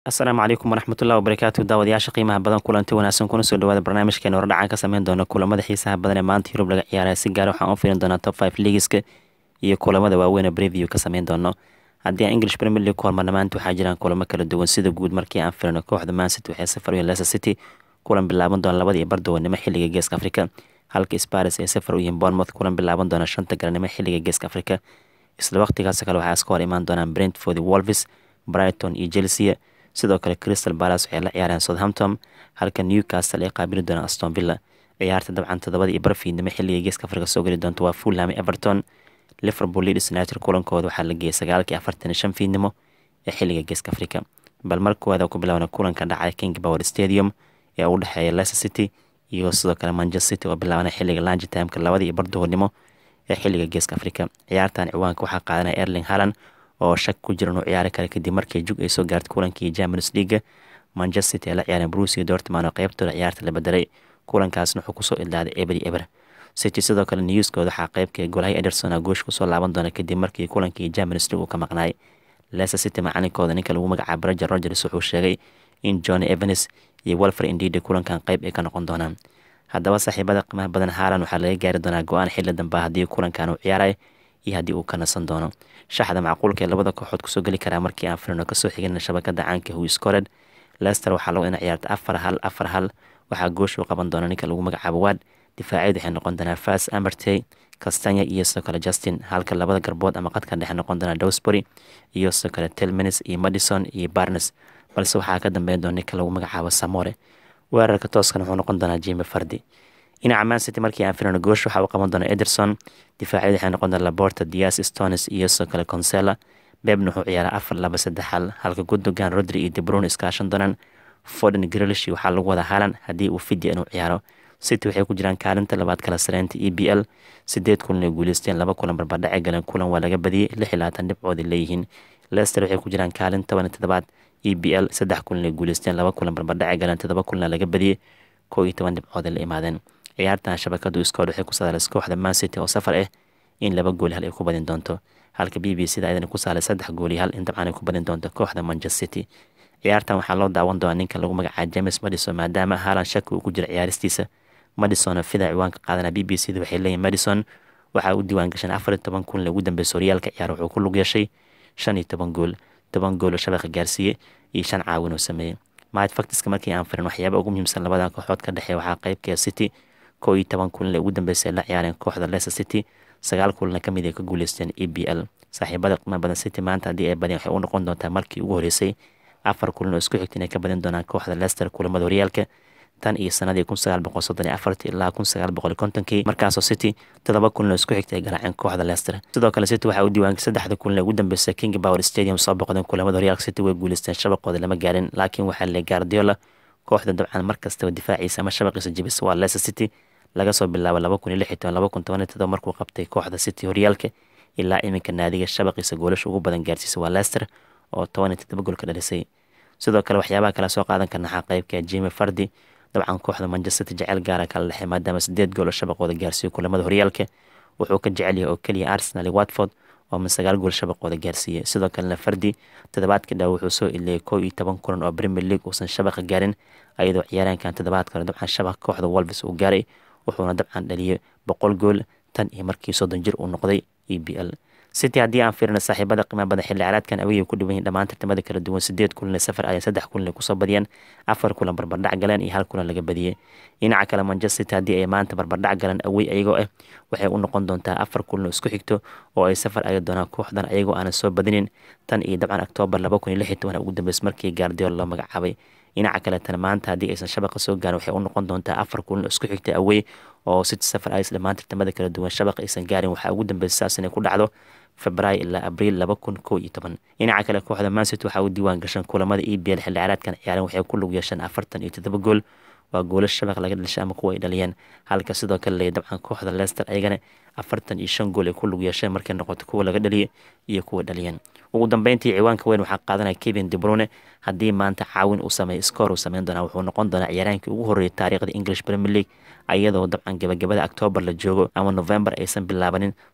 asalaamu calaykum waraxmatullahi wabarakaatu daawadayaasha qiimaha badan kulanti wanaagsan kuna soo dhawaada barnaamijkeena hordhacaan ka sameyn doona kulamada xiisaha badan ee maanta yurub laga ciyaaraya si gaar waxaan u fiirin doonaa top five leagueska iyo kulamada waaweyn ee preview ka sameyn doono haddii aan english premier league ku hormarna maanta waxaa jiraan kulamo kala duwan sida guud markii aan firino kooxda mancity waxay safar uyihin leicester city kulan bilaaban doona labada iyo bardawanimo xilliga geeska afrika halka sparis ay safar u yihiin bournemouth kulan bilaaban doona shanta garanimo xilliga geeska afrika isla waqtigaas kale waxaa iska hor imaan doonaan brentford wolves brighton iyo chelsea sidoo kale crystal balas waxay la ciyaareen southampton halka newcastle ay qaabili doonaan aston villa ciyaarta dabcan todobada iyo barfiidnimo xilliga geeska afrika soo geli doonta waa fulham everton liverpool leeds united kulankooda waxaa la geeyay sagaalkii afartan iyo shan fiidnimo ee xilliga geeska afrika bal markooda ku bilaabna kulanka dhacay king power stadium ee u dhexeeya leicester city iyo sidoo kale manchester city oo bilaabana xilliga lange timeka labada iyo barduhurnimo ee xilliga geeska afrika ciyaartan ciwaanka waxaa qaadanaya erling haland oo shak ku jira inuu ciyaari kara kadib markii jug ay soo gaartay kulankii champions leaga manchester city ay la ciyaareen bruce dortman oo qeybtooda ciyaarta la bedelay kulankaasna wuxuu kusoo ilaaday eber iyo eber city sidoo kale newskooda waxaa qeybka golahay ederson goosh kusoo laaban doona kadib markii kulankii champions league uu ka maqnaay leicester city macalinkooda ninka lagu magacaabo roger rogers wuxuu sheegay in john evans iyo walfer indida kulankan qeyb ay ka noqon doonaan haddaba saaxiibada qiimaha badan haalan waxaa laga gaari doonaa go-aan xilli dambe haddii kulankan uu ciyaaray iyo haddii uu ka nasan doono shaxda macquulka ee labada kooxood kusoo geli karaa markii aan firino kasoo xigana shabakada caanka hu scored lester waxaa lagu ina ciyaarta afar hal afar hal waxaa goosh u qaban doona ninka lagu magacaabo waad difaacyadu waxay noqon doonaa fas amertey castanya iyo sidoo kale justin halka labada garbood ama qadka dhexe noqon doonaa dowsbury iyo sidoo kale telminis iyo madison iyo barnes balse waxaa ka dambeyn doona ninka lagu magacaabo samore weerarka tooskan wuxuu noqon doonaa jimi fardi dhinaca mancity markii aan firino goosh waxaa u qaban doona ederson difaacyadu waxay noqon doona laborta dias stones iyo sidoo kale consela bebna wuxuu ciyaaray afar laba saddex hal halka gundogan rodri iyo debrun iskaashan doonaan foden grilish waxaa lagu wada halan haddii uu fidya inuu ciyaaro city waxay ku jiraan kaalinta labaad kala sareynta e b l sideed kulan ay guuleysteen laba kulan barbardhace galeen kulan waa laga badiyey lix iyo labaatan dhibcooday leeyihiin leicester waxay ku jiraan kaalin toban iyo todobaad e b l saddex kulan ay guuleysteen laba kulan barbardhace galeen todoba kulana laga badiyey koo iyo toban dhibcooday la imaadeen ciyaartan shabakadu iskood waxay ku saadalaysa kooxda mancity oo safar ah in laba gooli hal ay ku badin doonto halka b b c da ayadana ku saalay saddex gooli hal in dabcan ay ku badin doonto kooxda manchester city ciyaartan waxaa loo daawan doonaa ninka lagu magacaaba james madison maadaama haalan shaki uu ku jira ciyaaristiisa madison fida ciwaanka qaadana b b c da waxay leeyihin madison waxaa u diiwaan gashan afar iyo toban kun lagu dambeeyay horyaalka ciyaar wuxuu ku lug yeeshay shan iyo toban gool toban gool oo shabaqa gaarsiiyey iyo shan caawin oo sameeyey mahad faktiska markii aan firin waxyaaba ugu muhiimsan labadan kooxood ka dhexeeya waxaa qeybka city koo iyo toban kulan ugu dambeysay la ciyaareen kooxda leicester city sagaal kulana ka mid ay ka guuleysteen e b l saaxiibada qiima badan city maanta haddii ay badeen waxay u noqon doontaa markii ugu horeysay afar kulan oo isku xigta inay ka badin doonaan kooxda leicester kulamada horyaalka tan iyo sanadii kun sagaal boqol soddon iyo afartii ilaa kun sagaal boqol kontonkii markaasoo city toddoba kulan oo isku xigta ay garaaceen kooxda leicester sidoo kale city waxaa u diiwaanka saddexda kulan ee ugu dambeysay king power stadium soo boqdeen kulamada horyaalka city way guuleysteen shabaqooda lama gaarin laakiin waxaa le guardiola kooxda dabcan markastaba difaaciisa ama shabaqiisa jibisa waa leicester city laga soo bilaabo laba kun iyo lix iyo toban laba kun toban iyo todoba markuu qabtay kooxda city horyaalka ilaa iminka naadiga shabaqiisa goolasha ugu badan gaarsiisa waa leicester oo toban iyo todoba gool ka dhalisay sidoo kale waxyaabaha kale soo qaadan karnaxaa qeybka jimi fardi dabcan kooxda manchester city jecel gaara kala dhexey maadaama sideed gool oo shabaqooda gaarsiiyo kulamada horyaalka wuxuu ka jecel yahay oo keliya arsenal iyo watford oo min sagaal gool shabaqooda gaarsiiyey sidoo kalena fardi toddobaadkii dhaa wuxuu soo iliyey koo iyo toban kulan oo premier league uusan shabaqa gaarin ayadoo ciyaaraankan toddobaadka hore dabcan shabaqa kooxda wolves uu gaaray wuxuuna dabcan dhaliyay boqol gool tan iyo markii soddon jir uu noqday e b l city haddii aan fiirino saaxiibada qiimaha badan xilli ciyaareedkan awiyay ku dhiwan yihin dhammaan tartamada kala duwan sideed kulan ee safar ayay saddex kulan ay kusoo badiyeen afar kulan barbardhac galeen iyo hal kulan laga badiyey dhinaca kale manchester city haddii ay maanta barbardhac galeen awey ayagoo ah waxay u noqon doontaa afar kulan oo isku xigto oo ay safar aya doonaan kooxdan ayagoo aanan soo badinin tan iyo dabcan oktoobar laba kun iyo lix iyo toban ugu dambeys markii gaardiola loo magacaabay dhinaca kaletana maanta haddii aysan shabaqa soo gaarin waxay u noqon doontaa afar kulan oo isku xigta awey oo city safar ayas dhammaan tartamada kala duwan shabaqa aysan gaarin waxaa ugu dambeysay saas inay ku dhacdo februaayo ilaa abriil laba kun koo iyo toban dhinaca kale kooxda mancity waxaa u diiwaan gashan kulamada e b l xilli ciyaareedkan ciyaaren waxay ku lug yeesheen afartan iyo toddoba gool waa goola shabaq laga dhalishay ama kuwa ay dhaliyeen halka sidoo kale lay dabcan kooxda leicester ayagana afartan iyo shan gool ay ku lug yeesheen markay noqoto kuwa laga dhaliyay iyo kuwa dhaliyeen ugu dambeyntii ciwaanka weyn waxaa qaadanaya kevin debrune haddii maanta caawin uu sameeyo scoor uu sameyn doonaa wuxuu noqon doonaa ciyaaraankii ugu horreeyay taariikhda english premier league ayadoo dabcan gabagabada octoobar la joogo ama november aysan bilaabanin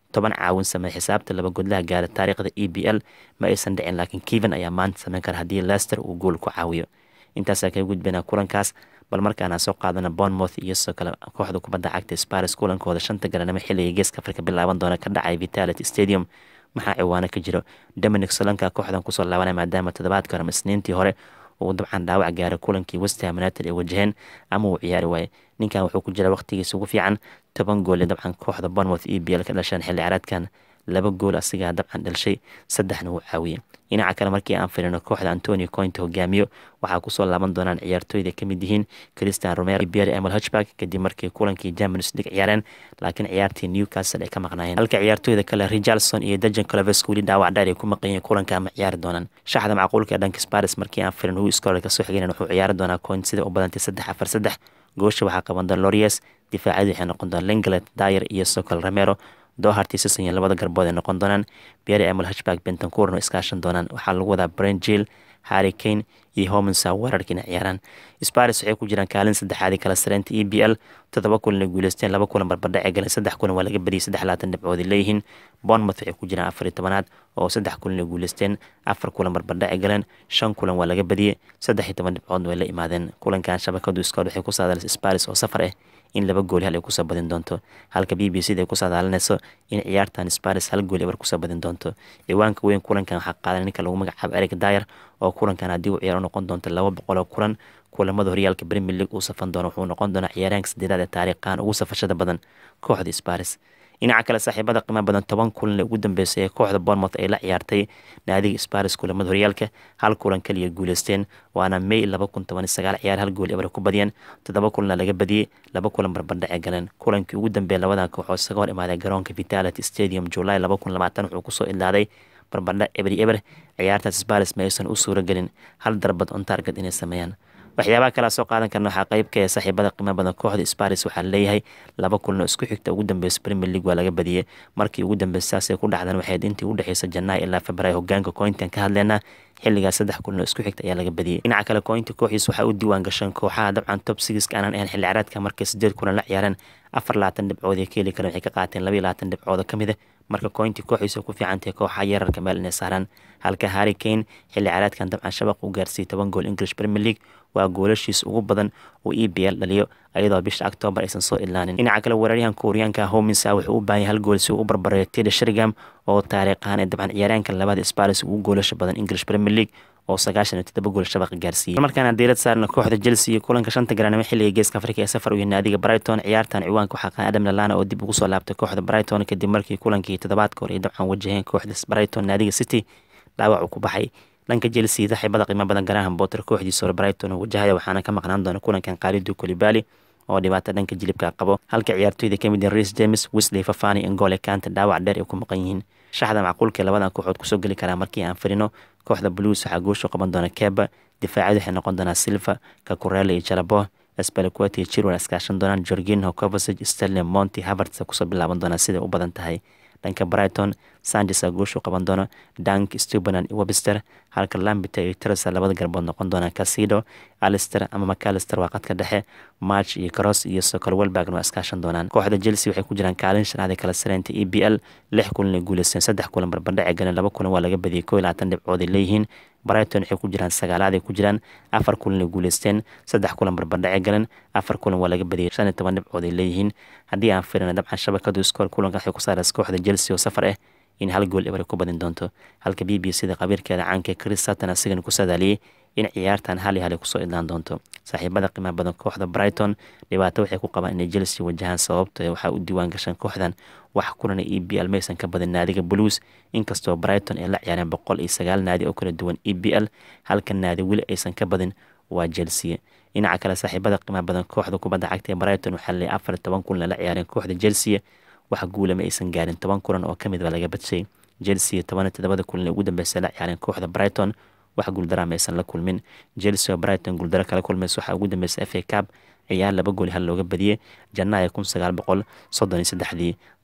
toban caawin sameey xisaabta laba godlaha gaara taariikhda e b l ma aysan dhicin laakiin keven ayaa maanta sameyn kara haddii lester uu gool ku caawiyo intaasaa kaga gudbaynaa kulankaas bal markaana soo qaadana bournemouth iyo sidoo kale kooxda kubadda cagta sparis kulankooda shanta garanimo xilliga geeska afrika bilaaban doona ka dhacay vitality stadium maxaa ciwaano ka jiro dominic solanka kooxdan kusoo laabanaya maadaama toddobaadka hore isniintii hore uu dabcan dhaawac gaaray kulankii westham united ay wajaheen ama uu ciyaari waaye ninkan wuxuu ku jira waqtigiisa ugu fiican toban goole dabcan kooxda bournemouth e b l ka dhasheen xilli caraadkan laba gool asigaa dabcan dhelshay saddexna wuu caawiyey dhinaca kale markii aan firino kooxda antonio cointe hogaamiyo waxaa kusoo laaban doonaan ciyaartooyda kamid yihiin christian romero pierre emil hutchback kadib markii kulankii champions league ciyaareen laakiin ciyaartii newcastle ay ka maqnaayeen halka ciyaartooyda kale richardson iyo dejan cloves weli dhaawac dheer ay ku maqanyeen kulanka ama ciyaari doonaan shaxda macquulka ee dhanka sparis markii aan firin hu scorer kasoo xigeen wuxuu ciyaari doonaa coint sida u badantay saddex afar saddex goosha waxaa qaban doona lorias difaacadii waxay noqon doona lenglet dyer iyo socol romero doohartii sisanya labada garbood ay noqon doonaan pierre emil hutchback bentancourno iskaashan doonaan waxaa lagu wadaa brent jill harry kane iyo homensa weerarkiina ciyaaraan sparis waxay ku jiraan kaalin saddexaadii kala sareynta e b l toddoba kulan ay guuleysteen laba kulan barbardhac ee galeen saddex kulan waa laga badiyay saddex labaatan dhibcood ay leeyihiin bournemouth waxay ku jiraan afar iyo tobanaad oo saddex kulan ay guuleysteen afar kulan barbardhac ay galeen shan kulan waa laga badiyey saddex iyo toban dhibcoodna way la imaadeen kulankan shabakadu iskood waxay ku saadaalisay sparis oo safar ah in laba gooli hal ay kusoo badin doonto halka b b c da ay ku saadaalinayso in ciyaartan sparis hal gooli ebar kusoo badin doonto ciwaanka weyn kulankan waxaa qaadan ninka lagu magacaabo eric dyer oo kulankan haddii uu ciyaar u noqon doonto laba boqol oo kulan kulamada horyaalka premier league uu safan doono wuxuu noqon doonaa ciyaaraanka sadeedaad ee taariikhan ugu safashada badan kooxda sparis dhinaca kale saaxiibada qiimo badan toban kulan ee ugu dambeysay ee kooxda bournemouth ay la ciyaartay naadiga sparis kulamada horyaalka hal kulan kaliya guuleysteen waana may laba kun toban iyo sagaal ciyaar hal gool ebar ku badiyeen toddoba kulanna laga badiyey laba kulan barbardhac ee galeen kulankii ugu dambeeya labadan kooxood isaga hor imaaday garoonka vitality stadium july laba kun labaatan wuxuu kusoo ilaaday barbardhac eberi eber ciyaartaas sparis ma aysan u suuro gelin hal darbad on target inay sameeyaan waxyaabaha kalea soo qaadan karna waxaa qeyb ka ee saaxiibada qiimo badan kooxda sparis waxaa leeyahay laba kulan oo isku xigta ugu dambeysa premier league waa laga badiyey markii ugu dambeysa saasay ku dhacdeen waxayd intii u dhexeysa janaayo ilaa februaayo hogaanka cointan ka hadleynaa xilligaas saddex kulan oo isku xigta ayaa laga badiyey dhinaca kale cointa kooxiis waxaa u diiwaan gasheen kooxaha dabcan top sigiska aanan ahayn xilli caraadka markay sideed kulan la ciyaareen afar labaatan dhibcood ee ka heli kareen waxay ka qaateen laba iyo labaatan dhibcooda ka mid a marka cointi kooxiisa ku fiicantahay kooxaha yararka meel inay saaraan halka harry kane xilli caraadkan dabcan shabaq u gaarsiiyey toban gool english premier league waa goolashiis ugu badan uu e b l dhaliyo ayadoo bisha octoobar aysan soo ilaanin dhinaca kale weeraryahan kuuriyaanka hominsa wuxuu u baahanya hal gool si uu u barbareeyo teda shergam oo taariikhaan ee dabcan ciyaaryaanka labaada sparis ugu goolasha badan english premier league oo sagaashan iyo toddoba gool shabaqa gaarsiiyey markaana diirad saarna kooxda chelsea iyo kulanka shanta garanimo xilliga geeska afrika ee safar u yahay naadiga brighton ciyaartan ciwaanka waxaa qaan adam lalana oo dib ugu soo laabtay kooxda brighton kadib markii kulankii toddobaadka hore ay dabcan wajaheen kooxda brighton naadiga city dhaawac uu ku baxay dhanka chelsea saaxiibada qiimo badan garahan botter kooxdiisa hore brighton oo wajahaya waxaana ka maqnaan doona kulankan qaalidu kolibali oo dhibaato dhanka jilibka qabo halka ciyaartooyda kamid yihiin reis james wesley fafani ingole kanta dhaawac dheer ay ku maqan yihiin shaxda macquulka labadan kooxood kusoo geli karaa markii aan firino kooxda blues waxaa gooshu qaban doona keba difaacadu waxay noqon doonaa silva kakurele iyo jalabo spelquet iyo chirwell iskaashan doonaan jorginho covasage sterling monty havertz kusoo bilaaban doonaa siday u badan tahay dhanka brighton sanchez aa gooshu qaban doona dank stubanan iyo webster halka lambita iyo teresa labada garbood noqon doonaan casido alister ama macalister waa qadka dhexe march iyo cross iyo socol welbergn waa iskaashan doonaan kooxda chelsea waxay ku jiraan kaalin shanaad ee kala sareynta e b l lix kulan ay guuleysteen saddex kulan barbardhac ee galeen laba kulan waa laga badiyey koo iyo labaatan dhibcood ay leeyihiin brighton waxay ku jiraan sagaalaad ay ku jiraan afar kulan ay guuleysteen saddex kulan barbardhac ee galeen afar kulan waa laga badiyey shan iyo toban dhibcood ay leeyihiin haddii aan firina dabcan shabakadu iskoor kulanka waxay ku saaraysa kooxda chelsea oo safar ah in hal gool ebar ku badin doonto halka b b c da qabiirkeeda caanka chris sutton asigan ku sadaaliyey in ciyaartan hal iyo hal ay kusoo idlaan doonto saaxiibada qiimaha badan kooxda brighton dhibaato waxay ku qabaan inay chelsea wajahaan sababto waxaa u diiwaan gashan kooxdan wax kulana e b l maysan ka badin naadiga blues inkastoo brighton ay la ciyaareen boqol iyo sagaal naadi oo kala duwan e b l halka naadi weli aysan ka badin waa chelsea dhinaca kale saaxiibada qiimaha badan kooxda kubadda cagta ee brighton waxaa leeyahay afar iyo toban kulan la ciyaareen kooxda chelsea wax guula ma aysan gaarin toban kulan oo kamid ba laga badshay chelsea toban iyo toddobada kulan ee ugu dambeysay la ciyaareen kooxda brighton wax guuldara ma aysan la kulmin chelsea oo brighton guuldaro kala kulmaysa waxaa ugu dambeysay f a cab ciyaar laba gooli hal looga badiyey janaayo kun sagaal boqol soddon iyo saddexdii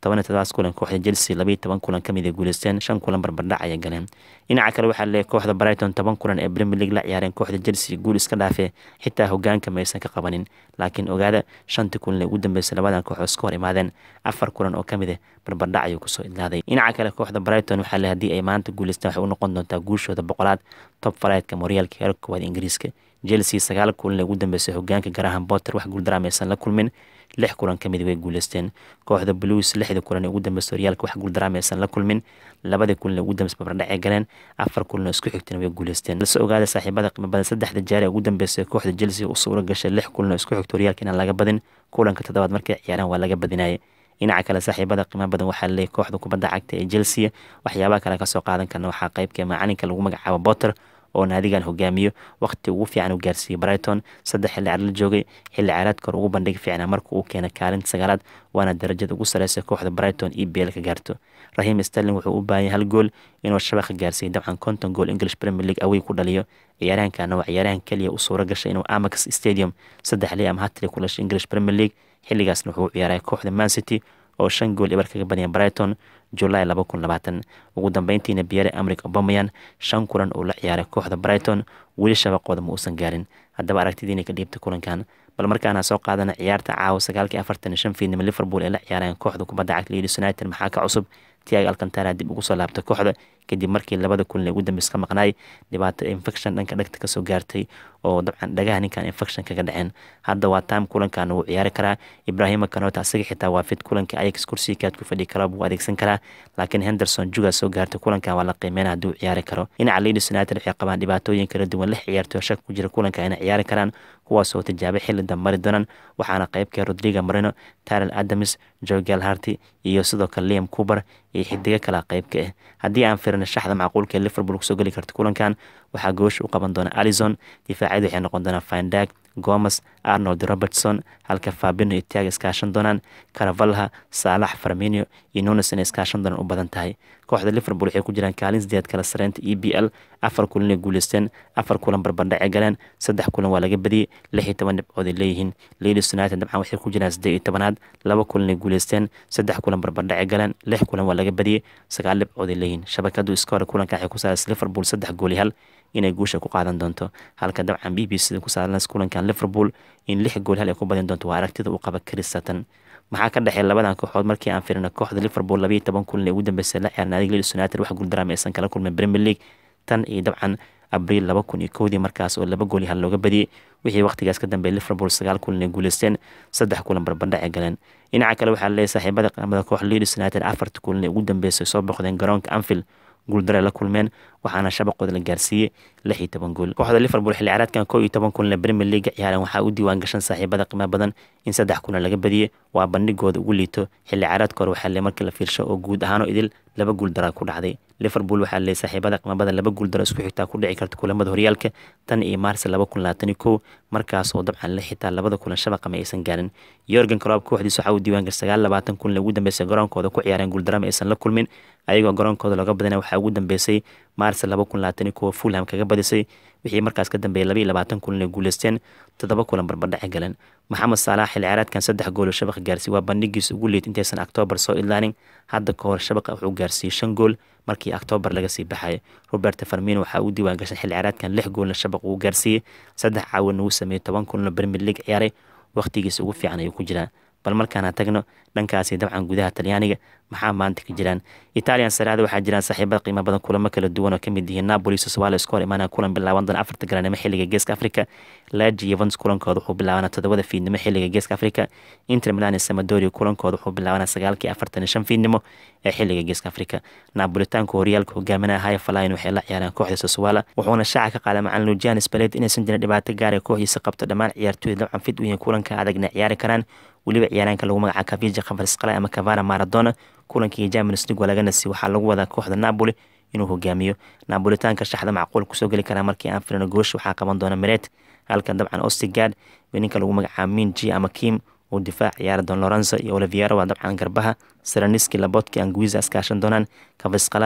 toban iyo todobaas kulan kooxda chelsea labaiyo toban kulan kamid ay guuleysteen shan kulan barbardhac ayay galeen dhinaca kale waxaa leeyahay kooxda brighton toban kulan ee premier league la ciyaareen kooxda chelsea guul iska dhaafee xitaa hogaanka maysan ka qabanin laakiin ogaada shantii kulan ee ugu dambeysay labadan kooxood iska hor imaadeen afar kulan oo kamid ah barbardhac ayuu kusoo idlaaday dhinaca kale kooxda brighton waxaa le haddii ay maanta guuleystaan waxay u noqon doontaa guushooda boqolaad top falaydka moryaalka heerka koowaad ingiriiska chelsea sagaal kulan ee ugu dambeysay hogaanka garahan botter wax guuldaraa aysan la kulmin lix kulan kamid way guuleysteen kooxda blues lixda kulan ee ugu dambeysay horyaalka wax guuldaraama aysan la kulmin labadii kulan ee ugu dambeysay barbardhacay galeen afar kulan oo isku xigtana way guuleysteen balse ogaada saaxiibada qiimo badan saddexda jeer ee ugu dambeysay kooxda chelsea u suura gashay lix kulan oo isku xigta horyaalka inaan laga badin kulanka toddobaad markay ciyaaraan waa laga badinayay dhinaca kale saaxiibada qiimo badan waxaa leeyahay kooxda kubadda cagta ee chelsea waxyaabaha kale kasoo qaadan karna waxaa qeybka macalinka lagu magacaabo botter oo naadigan hogaamiyo waqti ugu fiican u gaarsiiyey brighton saddex xilli caar la joogay xilli caaradka hor ugu bandhig fiicnaa marka uu keenay kaalinta sagaalaad waana darajada ugu sareysa kooxda brighton e b l ka gaarto rahim sterling wuxuu u baahanyay hal gool inuu shabaqa gaarsiiyey dabcan konton gool english premier league awey ku dhaliyo ciyaaryahankana waa ciyaaryahan keliya u suura gashay inuu amax stadium saddex li ama hatli ku dhashay english premier league xilligaasna wuxuu u ciyaaray kooxda man city oo shan gool ibar kaga badiyay brighton julaay laba kun labaatan ugu dambeyntiina biyare amrik obamayan shan kulan oo la ciyaaray kooxda brighton weli shabaqooda ma uusan gaarin haddaba aragtidiina ka dhiibta kulankan bal markaana soo qaadana ciyaarta caawa sagaalkii afartan iyo shan fiidnimo liverpool ee la ciyaarayaan kooxda kubadda cagta leeds united maxaa ka cusub tiago alcantara dib ugu soo laabtay kooxda kadib markii labada kulan ee ugu dambeys ka maqnaay dhibaato infection dhanka dhegta kasoo gaartay oo dabcan dhagaha ninkan infection kaga dhaceen hadda waa time kulankan wuu ciyaari karaa ibrahima kanota asaga xitaa waa fit kulanka ayax kursiikaad ku fadhi kara buu adeegsan karaa laakiin henderson juga soo gaartay kulankan waa la qiimeyna hadduu ciyaari karo dhinaca leeds united waxay qabaan dhibaatooyin kala duwan lix ciyaartoo shak ku jira kulanka inay ciyaari karaan kuwaasoo tijaabay xilli dambari doonaan waxaana qeybka rodriga marino tarel adams jogal harty iyo sidoo kale liam cuber iyo xidigo kala qeybka ah haddii aan firina shaxda macquulka ee liverpool kusoo geli karta kulankan waxaa goosha u qaban doona alison difaacyadu waxay noqon doonaan findag gomes arnold robertson halka fabino iyo tiaga iskaashan doonaan caravalha saalax farminio iyo nunes inay iskaashan doonaan u badan tahay kooxda liverpool waxay ku jiraan kaalin sideed kala sareynta e b l afar kulan ay guuleysteen afar kulan barbandhacay galeen saddex kulan waa laga badiyey lix iyo toban dhibcood ay leeyihiin leeds united dabcan waxay ku jiraan siddeed iyo tobanaad laba kulan ay guuleysteen saddex kulan barbandhacay galeen lix kulan waa laga badiyey sagaal dhibcood ay leeyihiin shabakadu iska hore kulanka waxay ku saaraysa liverpool saddex gool iyo hal inay guusha ku qaadan doonto halka dabcan b b c ku saarnas kulankan liverpool in lix gool hal ay ku badin doonto waa aragtida uu qaba chris sutton maxaa ka dhexeeya labadan kooxood markii aan firina kooxda liverpool labaiyo toban kulan ee ugu dambeysay la ciyaar naadiga leeds united wax guuldaraama aysan kala kulmin premier league tan iyo dabcan abriil laba kun iyo kowdii markaas oo laba gool iyo hal looga badiyey wixii waqtigaas ka dambeeyay liverpool sagaal kulan ay guuleysteen saddex kulan barbandhac ay galeen dhinaca kale waxaa leeyahay saaxiibada qaamada kooxda leeds united afarta kulan ee ugu dambeysay soo boqdeen garoonka anfield guuldare la kulmeen waxaana shabaqooda la gaarsiiyey lix iyo toban gool kooxda liverpool xilli ciyaareedkan koo iyo toban kulan ee premier league ciyaareen waxaa u diiwaan gashan saaxiibada qiimo badan in saddex kulan laga badiyey waa bandhigooda ugu liito xilli ciyaareedka hore waxaa le markii la fiirsho oo guud ahaanoo idil laba guuldara ku dhacday liverpool waxaa leeyahay saaxiibada qiimo badan laba guuldaro isku xigtaa ku dhici karta kulamada horyaalka tan iyo maarsi laba kun labaatan iyo kow markaas oo dabcan le xitaa labada kulan shabaqa ma aysan gaarin yorgan clob kooxdiis waxaa u diiwaan gashay sagaal labaatan kulan ugu dambeysay garoonkooda ku ciyaareen guuldarama aysan la kulmin ayagoo garoonkooda looga badana waxaa ugu dambeysay maarsi laba kun labaatan iyo kow fulham kaga badisay wixii markaas ka dambeeyay laba iyo labaatan kulan ay guuleysteen toddoba kulan barbardhaci galeen maxamed saalax xilli ciyaareedkan saddex gool oo shabaqa gaarsiiy waa bandhigiisa ugu liid intaysan octoobar soo idlaanin hadda ka hor shabaqa wuxuu gaarsiiyey shan gool markii octoobar laga sii baxay robert farmino waxaa u diiwaan gashay xilli ciyaareedkan lix goolna shabaq uu gaarsiiyey saddex caawin uu sameeyey toban kulanoo premier league ciyaaray waqtigiisa ugu fiican ayuu ku jiraa bal markaana tagno dhankaasi dabcan gudaha talyaaniga maxaa maanta ka jiraan italian saraada waxaa jiraan saaxiibada qiimo badan kulamo kala duwan oo kamid yihiin napoli soswale iska hor imaanaya kulan bilaaban doona afarta garanimo xilliga geeska africa laji yevans kulankooda wuxuu bilaabanaa toddobada fiidnimo xilliga geeska africa inter milan samadoria kulankooda wuxuu bilaabanaa sagaalkii afartan iyo shan fiidnimo ee xilliga geeska africa napolitaanka horyaalka hogaaminaya haya falayn waxay la ciyaareen kooxda soswala wuxuuna shaaca ka qaaday macalin lujian spaled inaysan jirin dhibaato gaar ee kooxdiisa qabto dhammaan ciyaartooyda dabcan fid u yihiin kulanka adagna ciyaari karaan weliba ciyaaraanka lagu magaca kavija khafarsqalay ama kavara maradona kulankii champions league waa laga nasiy waxaa lagu wadaa kooxda napoli inuu hogaamiyo napolitaanka shaxda macquul kusoo geli karaa markii aan firino goosh waxaa qaban doona meret halka dabcan ostigard ninka lagu magacaabo minji ama kim uu difaac ciyaari doon lorenzo iyo oliviero waa dabcan garbaha seraniski labotki anguiza iskaashan doonaan kafasqalay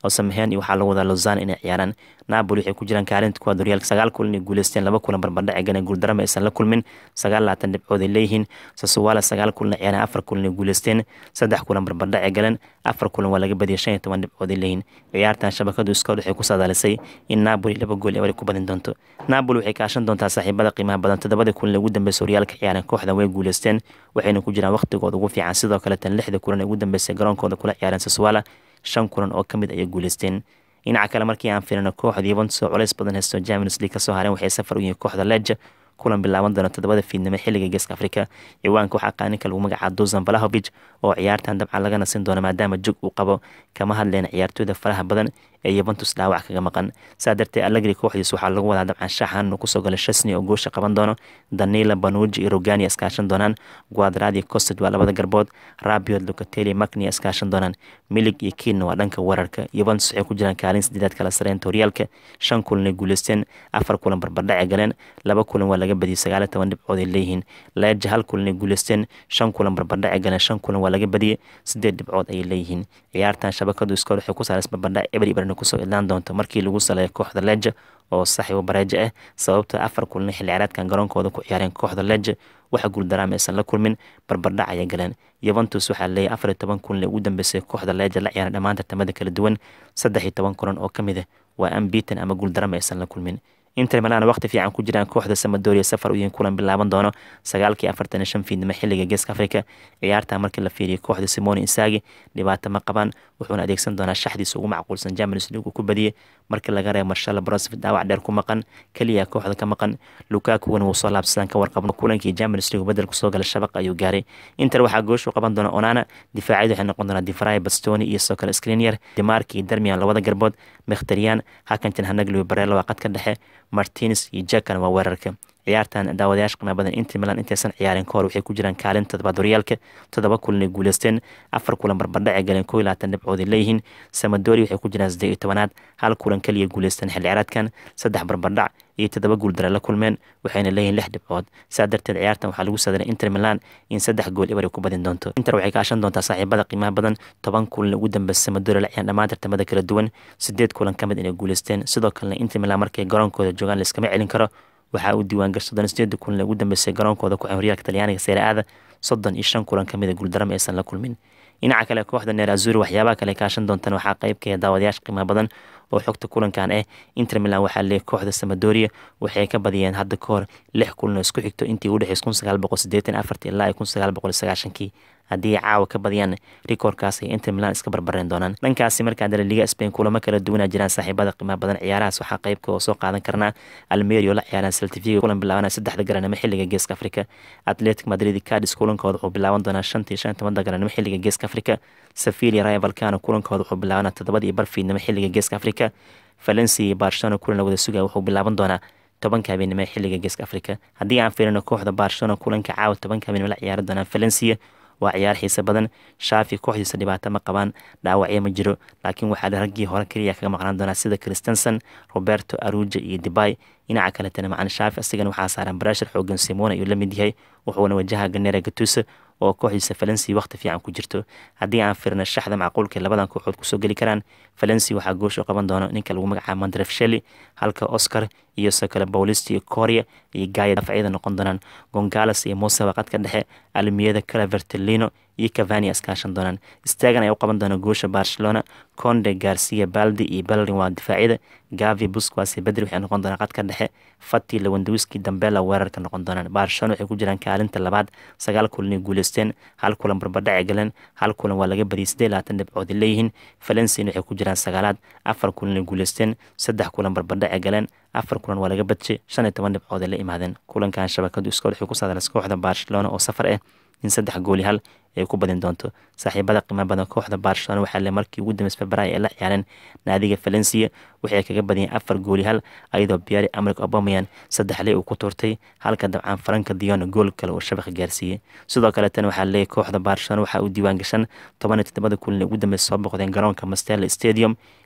oo samaheen iyo waxaa lagu wadaa lozan inay ciyaaraan napoli waxay ku jiraan kaalinta kuwaad horyaalka sagaal kulan ay guuleysteen laba kulan barbardhac galeen guuldarama aysan la kulmin sagaal labaatan dhibcood ay leeyihiin sasuwala sagaal kulan ay ciyaareen afar kulan ay guuleysteen saddex kulan barbardhac ay galeen afar kulan waa laga badiyay shan iyo toban dhibcood ay leeyihiin ciyaartan shabakadu iskood waxay ku saadaalisay in napoli laba gool ebar ku badin doonto napoli waxay kaashan doontaa saaxiibada qiimaha badan toddobada kulan ugu dambeysa horyaalka ciyaareen kooxda way guuleysteen waxayna ku jiraan waqtigooda ugu fiican sidoo kale tan lixda kulan ee ugu dambeysay garoonkooda kula ciyaareen sasuwala shan kulan oo ka mid ayay guuleysteen dhinaca kale markii aan fiirino kooxda yuventus oo culays badan haysto champions league kasoo hareen waxay safar u yihiin kooxda leja kulan bilaaban doona toddobada fiidnimo xilliga geeska afrika ciwaanka waxaa qaaninka lagu magacaaba dusan valahovic oo ciyaartan dabcan laga nasin doono maadaama jog uu qabo kama hadleen ciyaartooyda faraha badan ee yuventus dhaawac kaga maqan saa darteed allegri kooxdiis waxaa lagu wadaa dabcan shaxan inuu kusoo galo shasni oo goosha qaban doono danila banuji iyo rogani iskaashan doonaan guadradi costed waa labada garbood rabiot lucateli macni iskaashan doonaan milig iyo kiinna waa dhanka weerarka yuventus waxay ku jiraan kaalin sideedaad kala sareynta horyaalka shan kulan ay guuleysteen afar kulan barbardhac galeen laba kulan waa laga badiyay sagaaliyo toban dhibcood ay leeyihiin leeja hal kulan ay guuleysteen shan kulan barbardhac galeen shan kulan waa laga badiyay sideed dhibcood ayay leeyihiin ciyaartan shabakadu iskoor waxay ku saaras barbardhac eber iberna kusoo idlaan doonto markii lagu saleeyo kooxda leja oo saxiibo bareejo ah sababta afar kulan xilli ciyaareedkan garoonkooda ku ciyaareen kooxda leja waxa guuldaraama aysan la kulmin barbardhac ayay galeen yuventus waxaa leeyahy afar iyo toban kulan ee ugu dambeysay kooxda leja la ciyaaran dhammaan tartamada kala duwan saddex iyo toban kulan oo ka mid ah waa ambitan ama guuldarama aysan la kulmin inter milan waqti fiican ku jiraan kooxda samadoria safar u yihiin kulan bilaaban doono sagaalkii afartan iyo shan fiidnimo xilliga geeska afrika ciyaarta markii la fiiriyo kooxda simone insagi dhibaato ma qabaan wuxuuna adeegsan doonaa shaxdiisa ugu macquulsan champions league uu ku badiyey markii laga reebo marshal brosvit dhaawac dheer ku maqan keliya kooxda ka maqan lukakuwan wuu soo laabsadaan ka warqabno kulankii champions league bedel kusoo gala shabaq ayuu gaaray inter waxaa gooshu qaban doona onana difaacyadu waxay noqon doonaa difray bastoni iyo soo kale screnier demarki iyo darmian labada garbood mekhtariyan hakantin hanagli barelo waa qadka dhexe martins iyo jakan waa weerarka ciyaartan daawadayaasha qiimaha badan inter milan intaysan ciyaarin ka hor waxay ku jiraan kaalin toddobaad horyaalka toddoba kulan ay guuleysteen afar kulan barbardhac ay galeen koo iyo labaatan dhibcood ay leeyihiin samadori waxay ku jiraan siddeed iyo tobanaad hal kulan kaliya guuleysteen xilli ciyaareedkan saddex barbardhac iyo toddoba guuldare la kulmeen waxayna leeyihiin lix dhibcood saa darteed ciyaartan waxaa lagu sadaray inter milan in saddex gool ibar ay ku badin doonto inter waxay kaashan doontaa saaxiibada qiimaha badan toban kulan ugu dambeysa samadori la ciyaan dhammaan tartamada kala duwan sideed kulan ka mid inay guuleysteen sidoo kalena inter milan markay garoonkooda joogaan layskama celin karo waxaa uu diiwaangasha soddon sideeda kulan ugu dambeysay garoonkooda ku horyaalka talyaaniga seere aada soddon iyo shan kulan ka mid a guuldarama aysan la kulmin dhinaca kale kooxda neer azuri waxyaabaha kale kaashan doontan waxaa qeybkeeda daawadayaasha qiimaha badan oo xogta kulankan ah inter milan waxaa leeyay kooxda samadoria waxay ka badiyeen hadda ka hor lix kulan oo isku xigto intii u dhexeys kun sagaal boqol sideetan afartii ilaa kun sagaal boqol sagaashankii haddii caawa ka badiyaan rikoorkaas ay inter milan iska barbareen doonaan dhankaasi markaa dale liga spain kulamo kala duwanaa jiraan saaxiibada qiimaha badan ciyaarahaas waxaa qeybka oo soo qaadan karnaa almerio la ciyaaraan saltifiga kulan bilaabanaa saddexda garanimo xilliga geeska afrika atletic madrid cadis kulankooda wuxuu bilaaban doonaa shantii shan tobanada garanimo xilliga geeska afrika safilia raya valcano kulankooda wuxuu bilaabanaa toddobada iyo barfiidnimo xilliga geeska afrika valencia iyo barcelona kulan la wada sugaya wuxuu bilaaban doonaa tobanka habeenimo ee xilliga geeska afrika haddii aan fiirino kooxda barcelona kulanka caawa tobanka habeenimo la ciyaari doonaan valencia waa ciyaar xiise badan shaafi kooxdiisa dhibaato ma qabaan dhaawacyo ma jiro laakiin waxaa raggii hore keliya kaga maqnaan doonaa sida christensen roberto aruja iyo debay dhinaca kaletana macalin shaafi asigana waxaa saaran barashar xoogan simona ayuu la mid yahay wuxuuna wajaha ganera gatusa oo kooxdiisa valenci waqti fiican ku jirto haddii aan firna shaxda macquulka labadan kooxood kusoo geli karaan valenci waxaa goosho qaban doono ninka lagu magacaabo mandrefsheli halka oscar iyo sokale bowlist iyo korea iyo gaaya dafcyada noqon doonaan gongalas iyo mose waqadka dhexe almiyada calavertelino iyo cavani iskaashan doonaan staagan ayaa u qaban doona goosha barcelona conde garcia baldi iyo belrin waa difaacyada gavi busquas iyo bedri waxay noqon doonaan qadka dhexe fati lewandowski dambela weerarka noqon doonaan barcelona waxay ku jiraan kaalinta labaad sagaal kulanay guuleysteen hal kulan barbadhaci galeen hal kulan waa laga badiyay siddeed labaatan dhibcood leeyihiin valenciana waxay ku jiraan sagaalaad afar kulanay guuleysteen saddex kulan barbadhaci galeen afar kulan waa laga badjay shan iyo toban dhibcood ay la imaadeen kulankan shabakadu iskool waxay ku saadalas kooxda barcelona oo safar ah in saddex gooli hal ay ku badin doonto saaxiibada qiimo badan kooxda barcelona waxaa le markii ugu dambeys februaayo ay la ciyaareen naadiga valencia waxay kaga badiyeen afar gooli hal ayadoo biari amrik obameyan saddex ley uu ku tuurtay halka dabcaan faranka dion gool kale uu shabaqa gaarsiiyey sidoo kale tan waxaa leeyay kooxda barcelona waxaa uu diiwaan gashan toban iyo toddobada kulan ugu dambeys soo boqdeen garoonka mastella stadium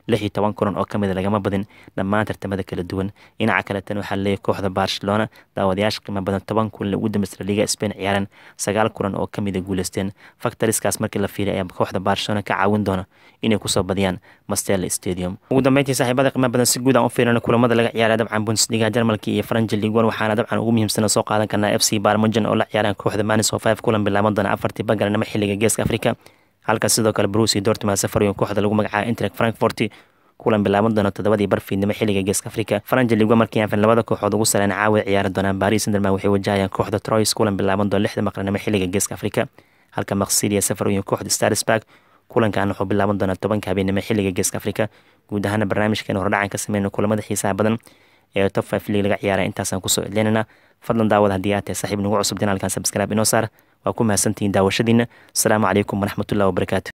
lix iyo toban kulan oo kamid lagama badin dhammaan tartamada kala duwan dhinaca kale tan waxaa leeyahy kooxda barcelona daawadayaasha qiimo badan toban kulan ugu dambeysay liga spain ciyaareen sagaal kulan oo kamid a guuleysteen factoriskaas markii la fiiriy ayaa kooxda barcelona ka caawin doona inay kusoo badiyaan mastel stadium ugu dambeyntii saaxiibada qiimo badan si guud aan u fiirino kulamada laga ciyaara dabcan bundesliga jarmalka iyo faranji ligon waxaana dabcan ugu muhiimsan soo qaadan karnaa f c barmujan oo la ciyaaraan kooxda manis oo five kulan bilaaban doona afartii bagaranimo xilliga geeska afrika halka sidoo kale bruce dortmund safaryo kooxda lagu magacaabo intrek frankfort kulan bilaaban doona toddobadii barfiidnimo xilliga geeska afrika faranji ligo markii aanfin labada kooxood ugu sareen caawa ciyaari doonaan baris senderman waxay wajahayaan kooxda troyes kulan bilaaban doona lixda maqranimo xilliga geeska afrika halka maksilia safaryo kooxda starsburg kulankan wuxuu bilaaban doonaa tobanka habeenimo xilliga geeska afrika guud ahaana barnaamijkeena hordhacan ka sameyna kulamada xiisaha badan ee top five league laga ciyaara intaasaan kusoo idleynana fadlan daawada haddii aad tahay saaxiib nagu cusub janaalkan sabscribe inoo saar waa ku mahadsantihiin daawashadiina asalaamu calaykum waraxmatullahi wabarakaatu